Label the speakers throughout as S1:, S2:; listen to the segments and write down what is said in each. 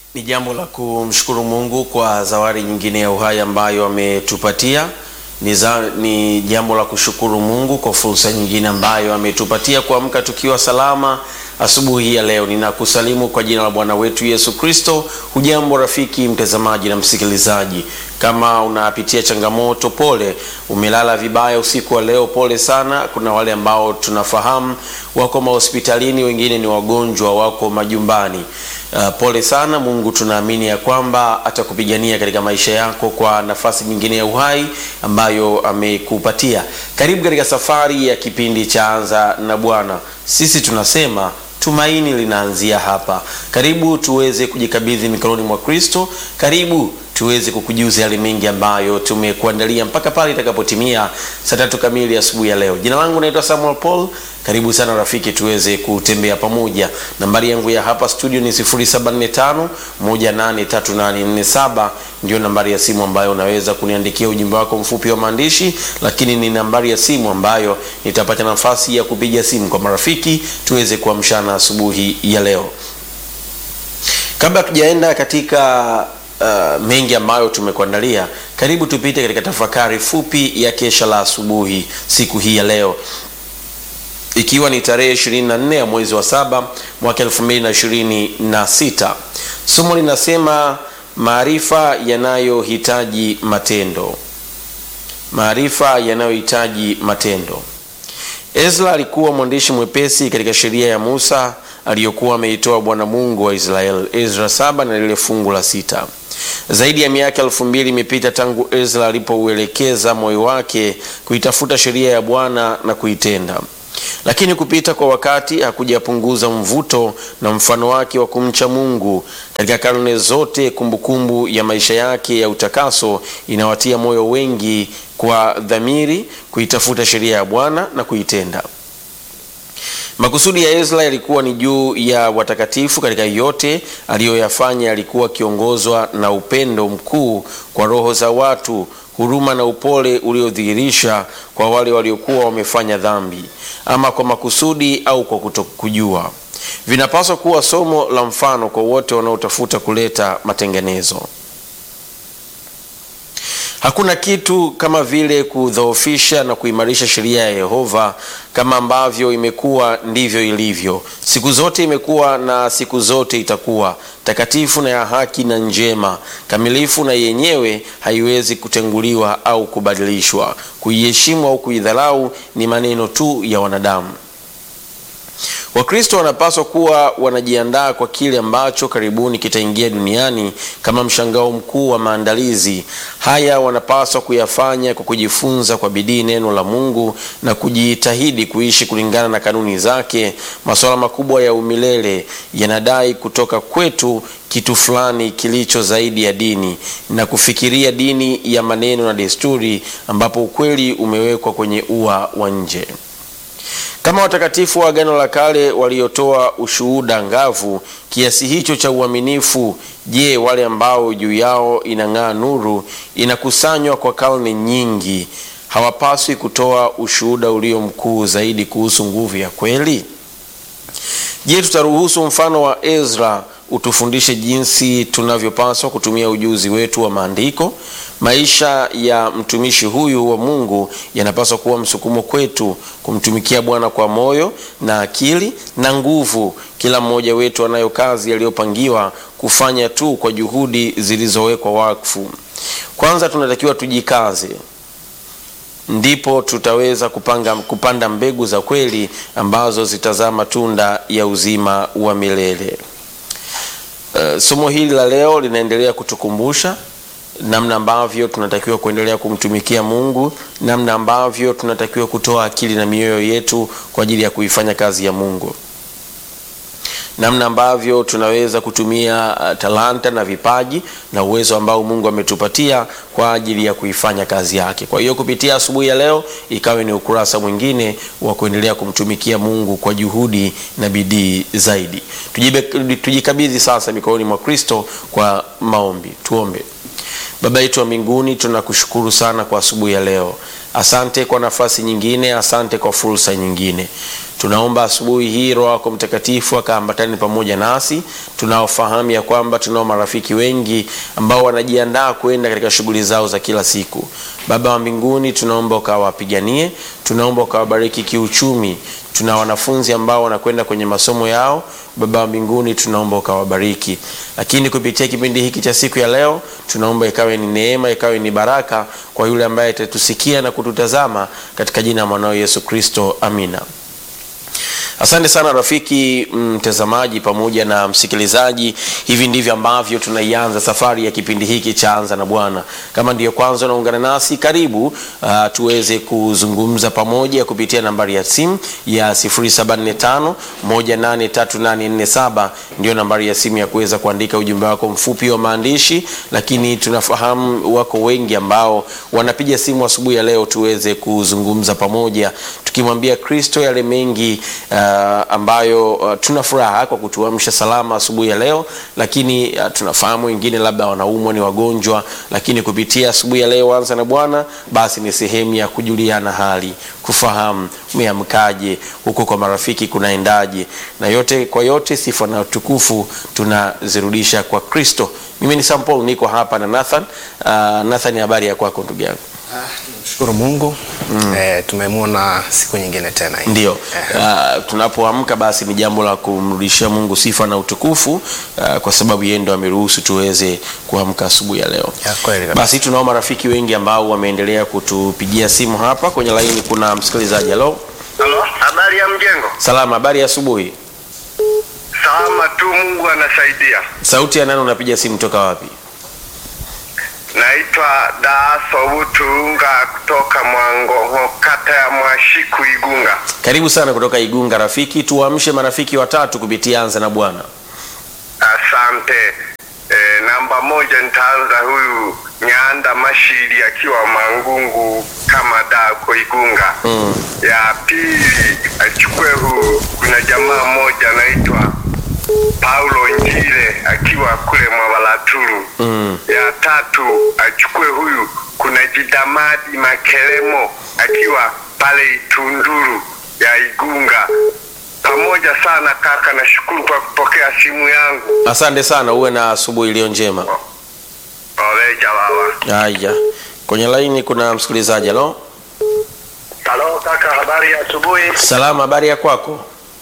S1: Ni jambo la kumshukuru Mungu kwa zawadi nyingine ya uhai ambayo ametupatia. Ni, za, ni jambo la kushukuru Mungu kwa fursa nyingine ambayo ametupatia kuamka tukiwa salama asubuhi ya leo. Ninakusalimu kwa jina la Bwana wetu Yesu Kristo. Hujambo rafiki mtazamaji na msikilizaji, kama unapitia changamoto, pole. Umelala vibaya usiku wa leo, pole sana. Kuna wale ambao tunafahamu wako mahospitalini, wengine ni wagonjwa, wako majumbani. Uh, pole sana. Mungu tunaamini ya kwamba atakupigania katika maisha yako kwa nafasi nyingine ya uhai ambayo amekupatia. Karibu katika safari ya kipindi cha Anza na Bwana. Sisi tunasema tumaini linaanzia hapa. Karibu tuweze kujikabidhi mikononi mwa Kristo. Karibu tuweze kukujuza yale mengi ambayo tumekuandalia mpaka pale itakapotimia saa tatu kamili asubuhi ya leo. Jina langu naitwa Samuel Paul. Karibu sana rafiki, tuweze kutembea pamoja. Nambari yangu ya hapa studio ni 0745 183847 ndio nambari ya simu ambayo unaweza kuniandikia ujumbe wako mfupi wa maandishi, lakini ni nambari ya simu ambayo nitapata nafasi ya kupiga simu kwa marafiki tuweze kuamshana asubuhi ya leo. Kabla tujaenda katika Uh, mengi ambayo tumekuandalia, karibu tupite katika tafakari fupi ya kesha la asubuhi siku hii ya leo, ikiwa ni tarehe 24 ya mwezi wa saba mwaka 2026. Somo linasema maarifa yanayohitaji matendo. Maarifa yanayohitaji matendo. Ezra alikuwa mwandishi mwepesi katika sheria ya Musa aliyokuwa ameitoa Bwana Mungu wa Israeli. Ezra saba na lile fungu la sita. Zaidi ya miaka elfu mbili imepita tangu Ezra alipouelekeza moyo wake kuitafuta sheria ya Bwana na kuitenda, lakini kupita kwa wakati hakujapunguza mvuto na mfano wake wa kumcha Mungu. Katika karne zote, kumbukumbu kumbu ya maisha yake ya utakaso inawatia moyo wengi kwa dhamiri kuitafuta sheria ya Bwana na kuitenda. Makusudi ya Ezra yalikuwa ni juu ya watakatifu. Katika yote aliyoyafanya, alikuwa akiongozwa na upendo mkuu kwa roho za watu, huruma na upole uliodhihirisha kwa wale waliokuwa wamefanya dhambi, ama kwa makusudi au kwa kutokujua. Vinapaswa kuwa somo la mfano kwa wote wanaotafuta kuleta matengenezo. Hakuna kitu kama vile kudhoofisha na kuimarisha sheria ya Yehova. Kama ambavyo imekuwa ndivyo ilivyo siku zote, imekuwa na siku zote itakuwa takatifu na ya haki na njema, kamilifu na yenyewe haiwezi kutenguliwa au kubadilishwa. Kuiheshimu au kuidharau ni maneno tu ya wanadamu. Wakristo wanapaswa kuwa wanajiandaa kwa kile ambacho karibuni kitaingia duniani kama mshangao mkuu wa maandalizi haya. Wanapaswa kuyafanya kwa kujifunza kwa bidii neno la Mungu na kujitahidi kuishi kulingana na kanuni zake. Masuala makubwa ya umilele yanadai kutoka kwetu kitu fulani kilicho zaidi ya dini na kufikiria dini ya maneno na desturi, ambapo ukweli umewekwa kwenye ua wa nje. Kama watakatifu wa Agano la Kale waliotoa ushuhuda ngavu kiasi hicho cha uaminifu, je, wale ambao juu yao inang'aa nuru inakusanywa kwa karne nyingi, hawapaswi kutoa ushuhuda ulio mkuu zaidi kuhusu nguvu ya kweli? Je, tutaruhusu mfano wa Ezra utufundishe jinsi tunavyopaswa kutumia ujuzi wetu wa maandiko? Maisha ya mtumishi huyu wa Mungu yanapaswa kuwa msukumo kwetu kumtumikia Bwana kwa moyo na akili na nguvu. Kila mmoja wetu anayo kazi aliyopangiwa kufanya tu kwa juhudi zilizowekwa wakfu. Kwanza tunatakiwa tujikaze, ndipo tutaweza kupanga, kupanda mbegu za kweli ambazo zitazaa matunda ya uzima wa milele. Uh, somo hili la leo linaendelea kutukumbusha namna ambavyo tunatakiwa kuendelea kumtumikia Mungu, namna ambavyo tunatakiwa kutoa akili na mioyo yetu kwa ajili ya kuifanya kazi ya Mungu, namna ambavyo tunaweza kutumia uh, talanta na vipaji na uwezo ambao Mungu ametupatia kwa ajili ya kuifanya kazi yake. Kwa hiyo kupitia asubuhi ya leo ikawe ni ukurasa mwingine wa kuendelea kumtumikia Mungu kwa juhudi na bidii zaidi. Tujikabidhi sasa mikononi mwa Kristo kwa maombi. Tuombe. Baba yetu wa mbinguni, tunakushukuru sana kwa asubuhi ya leo. asante kwa nafasi nyingine, asante kwa fursa nyingine. Tunaomba asubuhi hii Roho yako Mtakatifu akaambatane pamoja nasi, tunaofahamu ya kwamba tunao marafiki wengi ambao wanajiandaa kwenda katika shughuli zao za kila siku. Baba wa mbinguni, tunaomba ukawapiganie, tunaomba ukawabariki kiuchumi. Tuna wanafunzi ambao wanakwenda kwenye masomo yao, Baba wa mbinguni, tunaomba ukawabariki. Lakini kupitia kipindi hiki cha siku ya leo, tunaomba ikawe ni neema, ikawe ni baraka kwa yule ambaye atatusikia na kututazama, katika jina la mwanao Yesu Kristo, amina. Asante sana rafiki mtazamaji pamoja na msikilizaji. Hivi ndivyo ambavyo tunaianza safari ya kipindi hiki cha Anza na Bwana. Kama ndiyo kwanza unaungana nasi, karibu uh, tuweze kuzungumza pamoja kupitia nambari ya simu ya 0745 183847 ndio nambari ya simu ya kuweza kuandika ujumbe wako mfupi wa maandishi, lakini tunafahamu wako wengi ambao wanapiga simu asubuhi ya leo tuweze kuzungumza pamoja tukimwambia Kristo yale mengi uh, ambayo uh, tuna furaha kwa kutuamsha salama asubuhi ya leo, lakini uh, tunafahamu wengine labda wanaumwa, ni wagonjwa, lakini kupitia asubuhi ya leo Anza na Bwana basi ni sehemu ya kujuliana hali, kufahamu umeamkaje, huko kwa marafiki kunaendaje, na yote kwa yote, sifa na utukufu tunazirudisha kwa Kristo. Mimi ni Sam Paul, niko hapa na Nathan. Uh, Nathan, habari ya kwako ndugu yangu?
S2: Shukuru Mungu mm. E, tumemwona siku nyingine tena hii.
S1: Ndio.
S2: Eh,
S1: Uh, tunapoamka basi ni jambo la kumrudishia Mungu sifa na utukufu uh, kwa sababu yeye ndo ameruhusu tuweze kuamka asubuhi ya leo.
S2: ya kweli kabisa.
S1: Basi tunao marafiki wengi ambao wameendelea kutupigia simu hapa kwenye laini. Kuna msikilizaji. Halo,
S3: Halo, habari ya mjengo?
S1: salama, habari ya asubuhi.
S3: Salama tu, Mungu anasaidia.
S1: Sauti ya nani? Unapiga simu toka wapi?
S3: Naitwa Daaso Butunga kutoka Mwangoho, kata ya Mwashiku, Igunga.
S1: Karibu sana kutoka Igunga. Rafiki, tuwaamshe marafiki watatu kupitia Anza na Bwana.
S3: Asante. E, namba moja nitaanza huyu Nyanda Mashiri akiwa Mangungu kama dako Igunga.
S1: Mm.
S3: Ya pili achukue huu, kuna jamaa mmoja anaitwa Paulo Njile akiwa kule Mwabalaturu.
S1: Mm.
S3: ya tatu achukue huyu kuna Jidamadi Makelemo akiwa pale Itunduru ya Igunga. Pamoja sana kaka, nashukuru kwa kupokea simu yangu.
S1: Asante sana, uwe na asubuhi iliyo njema.
S3: Oleja baba.
S1: Haya, kwenye laini kuna msikilizaji. Halo,
S3: Halo kaka, habari ya asubuhi.
S1: salama, habari ya kwako?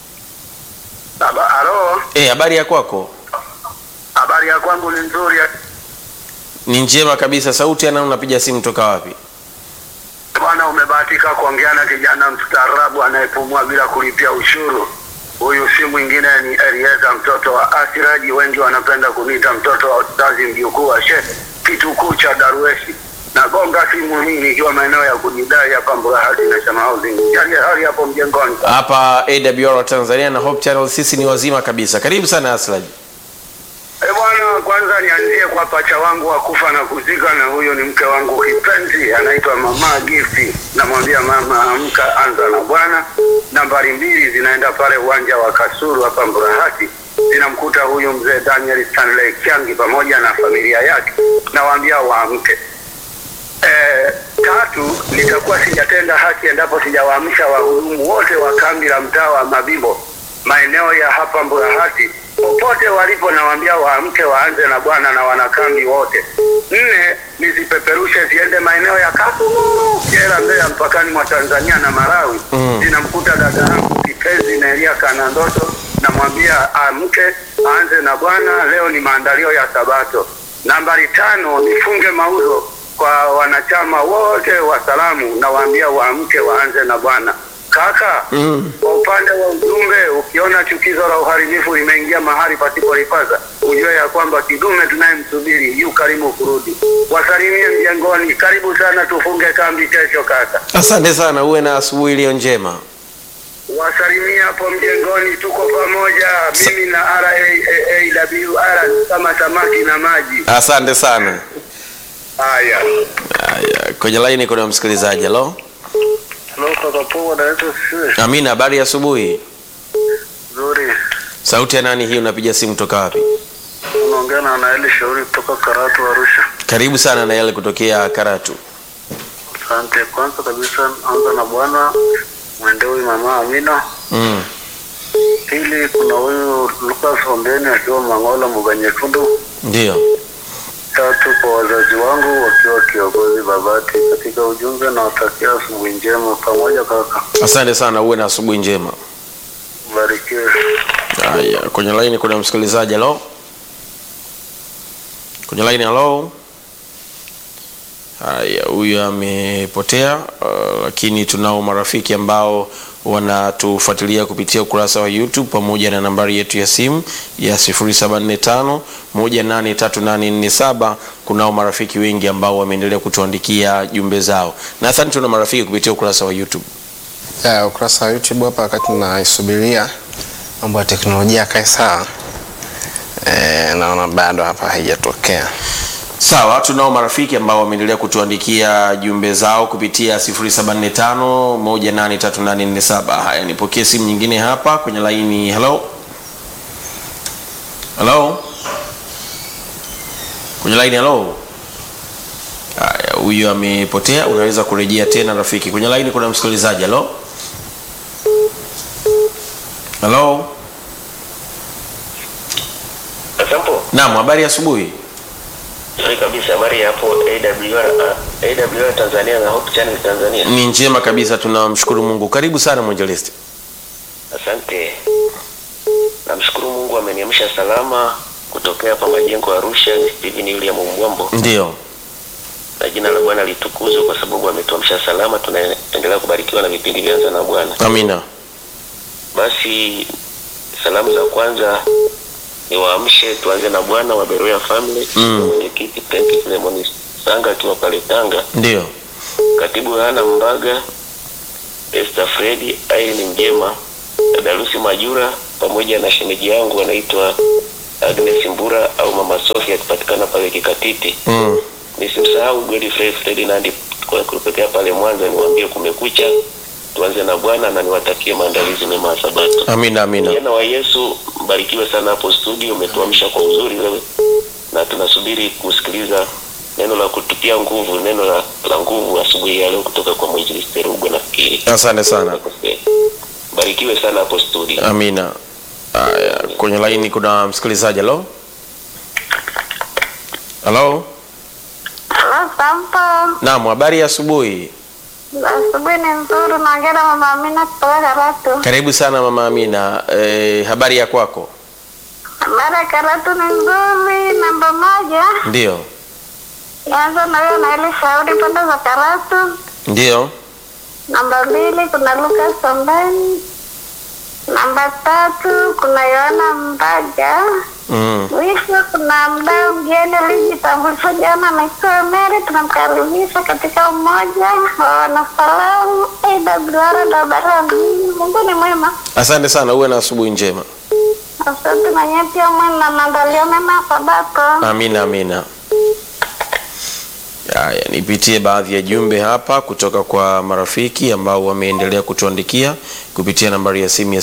S3: Halo,
S1: Eh, habari ya kwako?
S3: habari ya kwangu ni nzuri.
S1: Ni njema kabisa. Sauti ya nani? Unapiga simu toka wapi?
S3: Bwana, umebahatika kuongea na kijana mstaarabu anayepumua bila kulipia ushuru. Huyu si mwingine ni Elieza mtoto wa Asiraji, wengi wanapenda kuniita mtoto wa Ustazi, mjukuu wa Sheikh kitukuu cha Darweshi. Nagonga simu hii nikiwa maeneo ya kujidai hapa Mburahati na Shama Housing. Hali hali hapo mjengoni.
S1: Hapa AWR Tanzania na Hope Channel, sisi ni wazima kabisa. Karibu sana Aslaji.
S3: Eh bwana, kwanza nianzie kwa pacha wangu wa kufa na kuzika, na huyo ni mke wangu kipenzi, anaitwa Mama Gifti. Namwambia mama, amka, anza na Bwana. Nambari mbili zinaenda pale uwanja wa Kasuru hapa Mburahati, zinamkuta huyu mzee Daniel Stanley Kyangi pamoja na familia yake, nawaambia waamke. Eh, tatu nitakuwa sijatenda haki endapo sijawaamsha wahudumu wote wa kambi la mtaa wa Mabibo maeneo ya hapa Mburahati popote walipo, nawaambia waamke waanze na Bwana na wanakambi wote. Nne nizipeperushe ziende maeneo ya Kasulu, Kyela, Mbeya, mpakani mwa Tanzania na Malawi.
S1: Mm.
S3: Zinamkuta dada yangu kipenzi Nelia Kanandoto, namwambia amke aanze na Bwana. Leo ni maandalio ya Sabato. Nambari tano nifunge mauzo kwa wanachama wote wa salamu, nawaambia waamke waanze na Bwana. Kaka,
S1: Mm.
S3: kwa upande wa ujumbe, ukiona chukizo la uharibifu limeingia mahali pasipolipaza, ujue ya kwamba kidume tunayemsubiri yu karibu kurudi. Wasalimie mjengoni, karibu sana, tufunge kambi kesho kaka.
S1: Asante sana, uwe na asubuhi iliyo njema.
S3: Wasalimie hapo mjengoni, tuko pamoja, mimi na RAAWR kama samaki na maji.
S1: Asante sana.
S3: Haya.
S1: Haya, kwenye laini kuna msikilizaji. Halo,
S3: Halo kaka poa, naitwa Sisi.
S1: Amina, habari ya asubuhi.
S3: Nzuri.
S1: Sauti ya nani hii? Unapiga simu toka wapi?
S3: Unaongea na Naeli Shauri kutoka Karatu Arusha.
S1: Karibu sana na yale kutokea Karatu.
S3: Asante. Kwanza kabisa anza na Bwana mwende huyu mama Amina.
S1: mm.
S3: Pili kuna huyu Lucas Ombeni akiwa Mangola Mbuga Nyekundu.
S1: ndio
S3: Tatu kwa wazazi wangu wakiwa kiongozi Babati. Katika ujumbe nawatakia asubuhi njema pamoja kaka.
S1: asante sana uwe na asubuhi njema
S3: Barikiwe.
S1: haya kwenye laini kuna msikilizaji halo kwenye laini halo haya huyu amepotea uh, lakini tunao marafiki ambao wanatufuatilia kupitia ukurasa wa youtube pamoja na nambari yetu ya simu ya 745 183847 kunao marafiki wengi ambao wameendelea kutuandikia jumbe zao nadhani tuna marafiki kupitia ukurasa wa youtube
S2: Ya, ukurasa wa YouTube hapa wakati naisubiria mambo ya teknolojia yakae sawa. Eh, naona bado hapa haijatokea.
S1: sawa tunao marafiki ambao wameendelea kutuandikia jumbe zao kupitia 745183847 haya nipokee simu nyingine hapa kwenye laini hello hello kwenye laini hello haya huyu amepotea unaweza kurejea tena rafiki kwenye laini kuna msikilizaji hello hello
S4: Sampo,
S1: naam habari ya asubuhi
S4: nzuri kabisa. Habari ya hapo AWR, uh, AWR Tanzania na Hope Channel Tanzania.
S1: ni njema kabisa tunamshukuru mungu karibu sana mwinjilisti
S4: Asante. Namshukuru Mungu ameniamsha salama kutokea hapa majengo ya Arusha. Ni Steven William Mbwambo,
S1: ndio
S4: na jina la Bwana litukuzwe kwa sababu ametuamsha salama. Tunaendelea kubarikiwa na vipindi vyanza na Bwana.
S1: amina
S4: Basi salamu za kwanza ni waamshe, tuanze na Bwana wa Beroya Family,
S1: Mm.
S4: mwenyekiti Frank Filemon Sanga akiwa pale Tanga,
S1: ndio
S4: katibu Yohana Mbaga, Esther Fredi, Irene Mjema, dada Lucy Majura pamoja na shemeji yangu anaitwa Agnes Mbura au Mama Sofia akipatikana pale Kikatiti.
S1: mm.
S4: Nisimsahau Godfrey Ferdinand kwa kutokea pale Mwanza, niwaambie kumekucha, tuanze na Bwana na niwatakie maandalizi mema ya Sabato.
S1: amina amina
S4: Vijana wa Yesu, mbarikiwe sana hapo studio, umetuamsha kwa uzuri wewe, na tunasubiri kusikiliza neno la kututia nguvu, neno la, la nguvu asubuhi ya leo kutoka kwa mwinjilisti Rugwe. Nafikiri
S1: asante sana
S4: Nakosea. Barikiwe sana hapo studio.
S1: amina Aya, kwenye laini kuna msikilizaji halo halo
S5: Halo, Sampo.
S1: naam habari ya asubuhi
S5: Asubuhi ni nzuri, naongea na mama Amina kutoka Karatu.
S1: karibu sana mama amina e, habari ya kwako
S5: Habari ya Karatu ni nzuri. Namba moja,
S1: ndio
S5: nianza na huyo na ile shauri pande za Karatu.
S1: ndio
S5: Namba mbili, kuna Lucas Ombeni. Namba tatu, kuna Yohana Mbaga.
S1: mm.
S5: Mwisho kuna mdau mgeni alijitambulisha jana, anaitwa Mary. Tunamkaribisha katika umoja wa wanasalamu AWR Dabarani. Mungu ni mwema.
S1: asante sana uwe na asubuhi njema
S5: Asante na nyie pia mwe na maandalio mema ya Sabato.
S1: amina amina haya nipitie baadhi ya jumbe hapa kutoka kwa marafiki ambao wameendelea kutuandikia kupitia nambari ya simu ya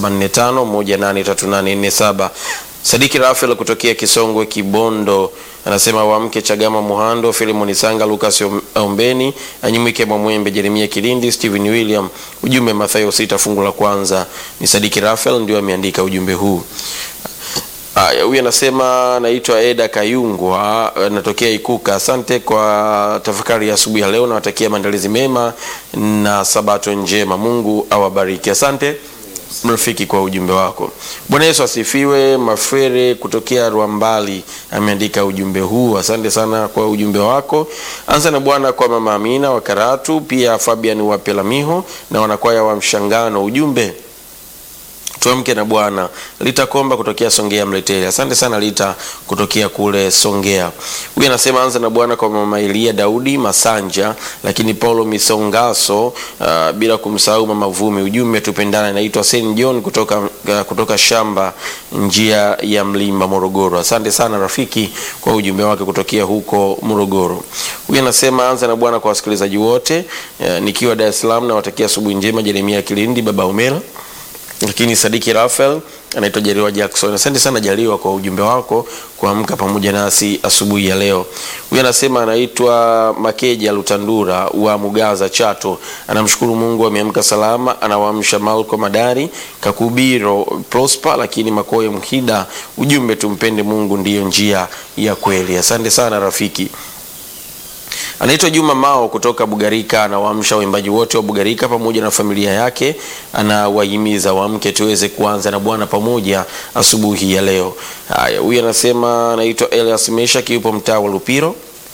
S1: 0745183847 sadiki rafael kutokea kisongwe kibondo anasema wamke chagama muhando filimoni sanga lukas ombeni anyimwike mwamwembe jeremia kilindi stephen william ujumbe mathayo sita fungu la kwanza ni sadiki rafael ndio ameandika ujumbe huu Haya, huyu anasema naitwa Eda Kayungwa, natokea Ikuka. Asante kwa tafakari ya asubuhi ya leo, nawatakia maandalizi mema na sabato njema. Mungu awabariki. Asante mrafiki kwa ujumbe wako. Bwana Yesu asifiwe. Mafere kutokea Rwambali ameandika ujumbe huu. Asante sana kwa ujumbe wako. Anza na Bwana kwa mama Amina wa Karatu, pia Fabian wa Pelamiho na wanakwaya wa Mshangano. Ujumbe tuamke na bwana lita komba kutokea songea mleteli asante sana lita kutokea kule songea huyu anasema anza na bwana kwa mama elia daudi masanja lakini paulo misongaso uh, bila kumsahau mama vumi ujumbe tupendana inaitwa sen john kutoka, uh, kutoka shamba njia ya mlima morogoro asante sana rafiki kwa ujumbe wake kutokea huko morogoro huyu anasema anza na bwana kwa wasikilizaji wote uh, nikiwa dar es salaam nawatakia asubuhi njema jeremia kilindi baba umela lakini Sadiki Rafael anaitwa Jaliwa Jackson. Asante sana Jaliwa kwa ujumbe wako kuamka pamoja nasi asubuhi ya leo. Huyu anasema anaitwa Makeja Lutandura wa Mugaza Chato, anamshukuru Mungu ameamka salama, anawaamsha Malko Madari Kakubiro Prosper, lakini Makoye Mhida, ujumbe tumpende Mungu ndiyo njia ya kweli. Asante sana rafiki. Anaitwa Juma Mao kutoka Bugarika, anawaamsha waimbaji wote wa Bugarika pamoja na familia yake, anawahimiza waamke tuweze kuanza na Bwana pamoja asubuhi ya leo. Haya, huyu anasema anaitwa Elias Meshaki, yupo mtaa wa Lupiro.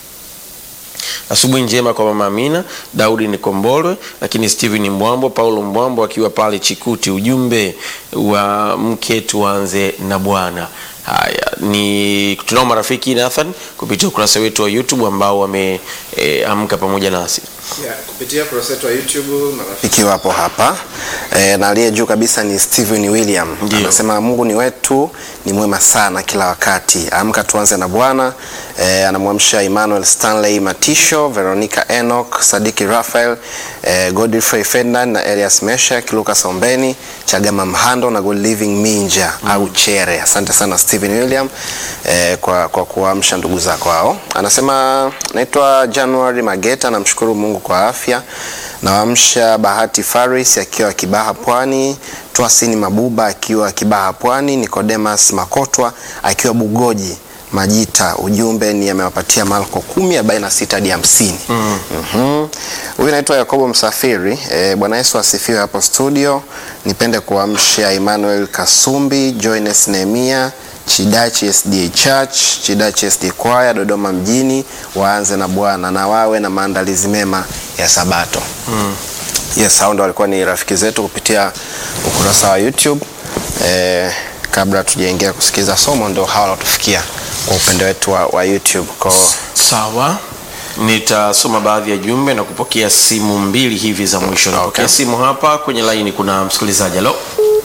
S1: Asubuhi njema kwa mama Amina, Daudi Nikombolwe, lakini Steven Mbwambo, Paulo Mbwambo akiwa pale Chikuti. Ujumbe wa mke tuanze na Bwana. Haya, ni tunao marafiki Nathan kupitia ukurasa wetu wa YouTube ambao wameamka pamoja nasi.
S2: Yeah, kupitia kurasa yetu wa YouTube marafiki wapo hapa e, na aliye juu kabisa ni Steven William
S1: Ndio.
S2: anasema Mungu ni wetu ni mwema sana kila wakati. Amka tuanze na Bwana. E, anamwamsha Emmanuel Stanley Matisho, Veronica Enoch, Sadiki Raphael, e, Godfrey Ferdinand na Elias Meshak, Lucas Ombeni, Chagama Mhando na Good Living Minja au Chere. Asante sana Steven William e, kwa, kwa kuamsha ndugu zako hao. Anasema naitwa January Mageta, namshukuru Mungu kwa afya. Nawaamsha Bahati Faris akiwa Kibaha Pwani, Twasini Mabuba akiwa Kibaha Pwani, Nicodemus Makotwa akiwa Bugoji Majita. Ujumbe ni amewapatia Marko kumi arobaini na sita hadi hamsini. Mhm. Huyu naitwa Yakobo Msafiri. E, Bwana Yesu asifiwe hapo studio. Nipende kuamsha Emmanuel Kasumbi, Joynes Nehemia, Chidachi SDA Church, Chidachi SDA Choir Dodoma mjini, waanze na Bwana na wawe na maandalizi mema ya Sabato. Yes, hao ndo walikuwa ni rafiki zetu kupitia ukurasa wa YouTube. Eh, kabla tujaingia kusikiza somo ndo hawa wanatufikia kwa upande wetu wa, wa YouTube. Kwa
S1: Sawa, nitasoma baadhi ya jumbe na kupokea simu mbili hivi za mwisho. Napokea simu hapa kwenye laini, kuna msikilizaji. Halo,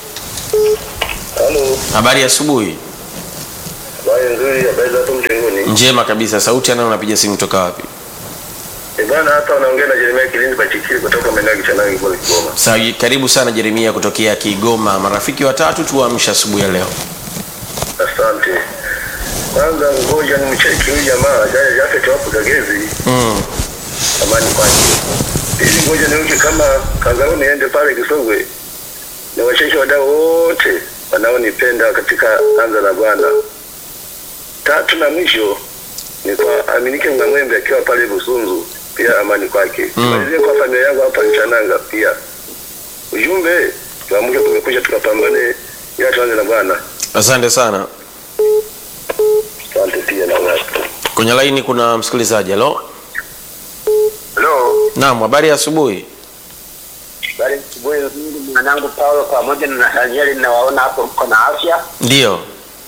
S3: Halo,
S1: habari ya asubuhi.
S3: habari nzuri, habari za hapo mtenguni.
S1: Njema kabisa. Sauti anayo, unapiga simu toka wapi?
S3: Eh bwana, hapa unaongea na Jeremia Kilindi Pachikili kutoka maeneo ya Kichanangi kwa Kigoma.
S1: Sawa, karibu sana Jeremia kutokea Kigoma. Marafiki watatu tuamsha asubuhi ya leo.
S3: Asante. Kwanza ngoja nimcheki huyu jamaa jana yake tuwapo Kagezi,
S1: Mm.
S3: amani kwake. Pili ngoja niuke kama Kangao niende pale Kisogwe. Ni wacheshe wadau wote wanaonipenda katika anza la Bwana. Tatu na mwisho ni kwa Aminike Mnamwembe akiwa pale Busunzu, pia amani kwake.
S1: Mm.
S3: Malizie kwa familia yangu hapa Mchananga pia. Ujumbe tuamke, kumekucha, tukapambane, ila tuanze na Bwana.
S1: Asante sana.
S3: Asante pia na wewe.
S1: Kwenye laini kuna msikilizaji. Halo,
S3: Hello.
S1: naam, habari ya asubuhi.
S3: Bali asubuhi nzuri mwanangu Paulo pamoja na Nathanieli nawaona hapo mko na afya.
S1: Ndiyo,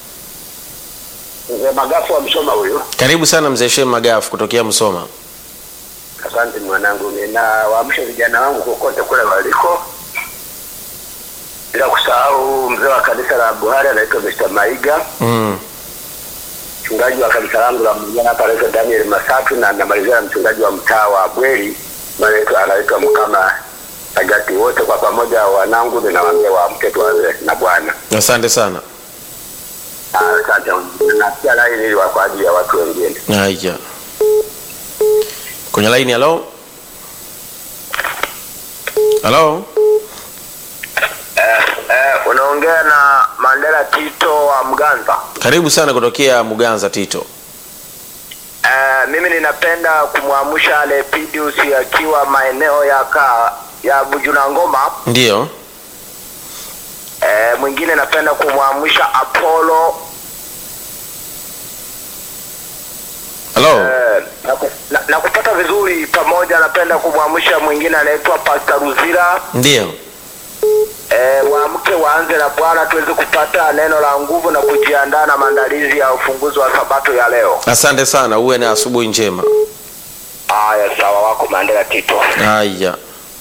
S3: Mzee Magafu wa Msoma huyu.
S1: karibu sana mzee Shem Magafu kutokea Msoma.
S3: Asante mwanangu, ninawaamsha vijana wangu kokote kule waliko, bila kusahau mzee wa kanisa la Buhari anaitwa Mr. Maiga,
S1: Mm.
S3: mchungaji wa kanisa langu la Mjana hapa anaitwa Daniel Masatu, na namalizia na mchungaji wa mtaa wa Bweri anaitwa anaitwa Mkama Agati. Wote kwa pamoja wanangu, ninawaambia waamke tuanze na Bwana.
S1: Asante sana.
S3: Asante, nasikia laini ili kwa ajili ya watu wengine.
S1: Haya, kwenye laini. Halo, halo,
S3: Eh, eh, unaongea na Mandela Tito wa Mganza.
S1: karibu sana kutokea Muganza Tito.
S3: Eh, mimi ninapenda kumwamsha Lepidius akiwa maeneo ya ka, ya Bujuna Ngoma.
S1: Ndiyo,
S3: Eh, mwingine napenda kumwamsha Apollo
S1: halo,
S3: eh, na, ku- na, na kupata vizuri pamoja. Napenda kumwamsha mwingine anaitwa Pastor Ruzira.
S1: ndiyo.
S3: Eh, waamke waanze na Bwana tuweze kupata neno la nguvu na kujiandaa na maandalizi ya ufunguzi wa sabato ya leo.
S1: Asante sana, uwe na asubuhi njema.
S3: Haya, sawa, wako Mandela Tito.
S1: Haya,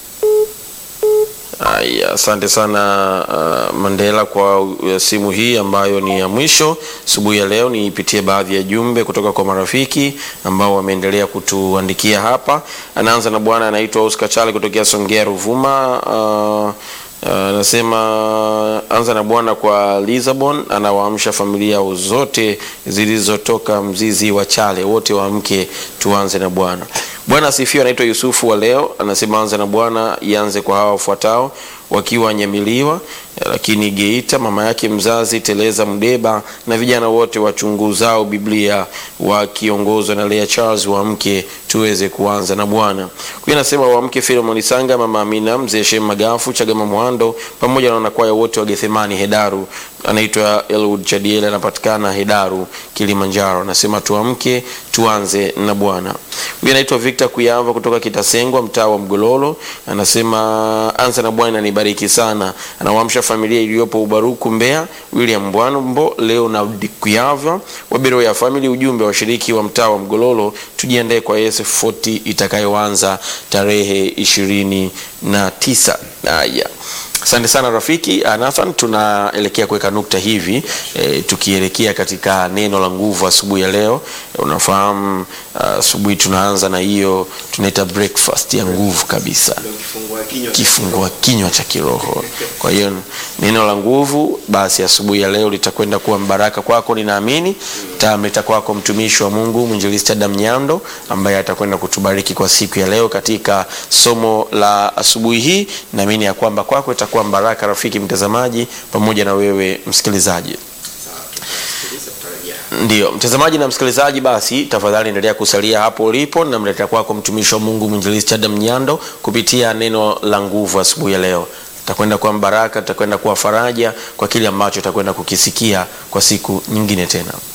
S1: haya, asante sana uh, Mandela kwa uh, simu hii ambayo ni ya mwisho asubuhi ya leo. Niipitie baadhi ya jumbe kutoka kwa marafiki ambao wameendelea kutuandikia hapa. Anaanza na bwana anaitwa Oscar Chale kutokea Songea Ruvuma. Uh, anasema anza na Bwana kwa Lisabon, anawaamsha familia zote zilizotoka mzizi wa chale, wote waamke, tuanze na Bwana. Bwana asifiwe. Anaitwa Yusufu wa leo, anasema anza na Bwana ianze kwa hawa wafuatao wakiwa Nyamiliwa, lakini Geita, mama yake mzazi Teleza Mdeba na vijana wote wachunguzao Biblia wakiongozwa na Lea Charles, waamke tuweze kuanza na Bwana. Huyu anasema waamke Filemon Sanga, mama Amina, mzee Shem Magafu, Chagama Mwando pamoja na wanakwaya wote wa Gethemani Hedaru. Anaitwa Elwood Chadiel, anapatikana Hedaru, Kilimanjaro. Anasema tuamke tuanze na Bwana. Huyu anaitwa Victor Kuyava kutoka Kitasengwa, mtaa wa Mgololo. Anasema anza na Bwana nibariki sana. Anawaamsha familia iliyopo Ubaruku Mbeya, William Bwanambo, Leonard Kuyava wa Biro ya Family. Ujumbe wa washiriki wa mtaa wa Mgololo, tujiandae kwa SF 40 itakayoanza tarehe ishirini na tisa. Haya. Asante sana rafiki Ah, Nathan, tunaelekea kuweka nukta hivi e, tukielekea katika neno la nguvu asubuhi ya leo. E, unafahamu ah, asubuhi tunaanza na hiyo tunaita breakfast ya nguvu kabisa kifungua kinywa cha kiroho. Kwa hiyo neno la nguvu basi asubuhi ya leo litakwenda kuwa mbaraka kwako, ninaamini tamleta kwako mtumishi wa Mungu mwinjilisti Adam Nyando ambaye atakwenda kutubariki kwa siku ya leo katika somo la asubuhi hii. Naamini ya kwamba kwako itakuwa mbaraka, rafiki mtazamaji, pamoja na wewe msikilizaji. Ndiyo mtazamaji na msikilizaji, basi tafadhali endelea kusalia hapo ulipo. Namletea kwako mtumishi wa Mungu mwinjilisti Adam Nyando kupitia neno la nguvu asubuhi ya leo. Takwenda kuwa mbaraka, takwenda kuwa faraja kwa kile ambacho takwenda kukisikia kwa siku nyingine tena.